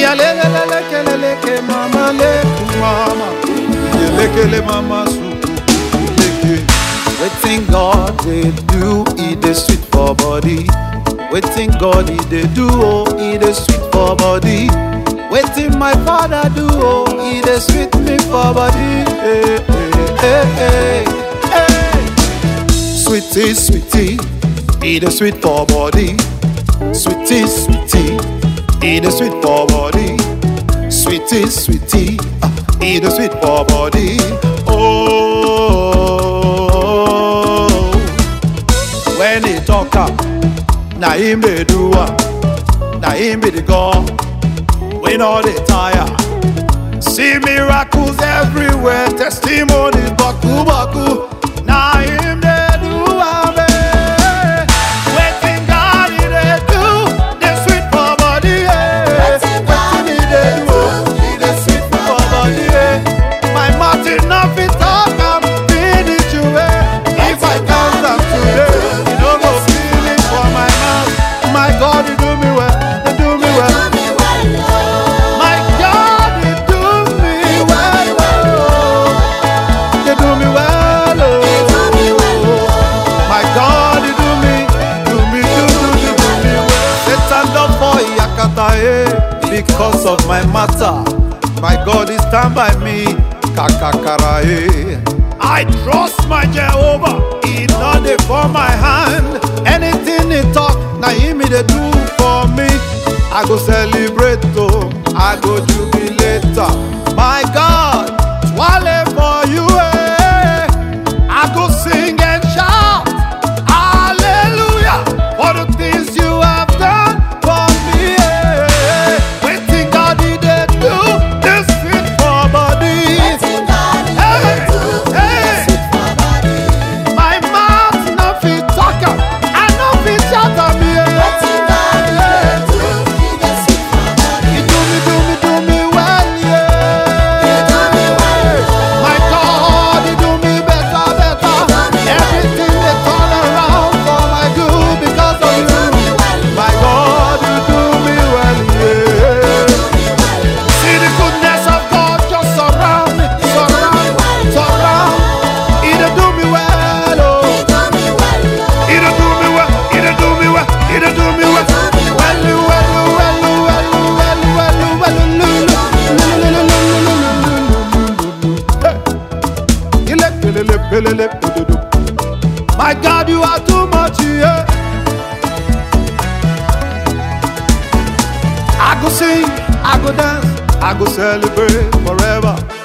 Iyalelelelekeleleke mama leku mama. Iyelekele mama suku leke. Wetin God dey do, e dey sweet for body. Wetin God e dey do, oh, e dey sweet for body. Wetin my father do, oh, e dey sweet me for body. Hey, hey, hey, hey, hey. Sweetie, sweetie, e dey sweet for body. Sweetie, sweetie, e dey sweet for body. Sweetie, sweetie, ah, e dey sweet for body. Oh, when he talk am, na him dey do am, na him be the God. We no dey tire. See miracles everywhere, testimonies baku baku. Na him dey do am. eh. Wetin God he dey do, dey sweet for body. eh. Wetin God Wetin he dey do, he dey sweet for body. eh. My mouth enough fit talk am, finish you. eh. If I count am today, you no go feel it for my mouth. My God, you do me well, you do me well. My God, you do me well, oh. You do me well, oh. My God, you do me, do me, do, do, do, do me well. Satan don't for Yakata, eh, because of my matter. My God is stand by me, kakakara, eh. I trust my Jehovah, he not dey for my hand. Anything he talk, na him he dey do for me. I go celebrate, oh, I go jubilate. ah. My God, swallow for you, eh. I go sing and shout, Hallelujah, for the things you have done for me. eh. Waiting God he did do this fit for body. My mouth no fit talk am, I no fit shout am. Yeah. You do me, do me, do me well, yeah. My God, you do me better, better. Everything they turn around for my good because of you. My God, you do me well, yeah. See the goodness of God just surround me, surround, surround. He dey do me well, oh. He dey do me well, he dey do me well, he dey do me well. Well, well, well, well, well, well, well, Hey. Ile, pelele, pelele, pedodo. My God, you are too much, yeah. I go sing, I go dance, I go celebrate forever.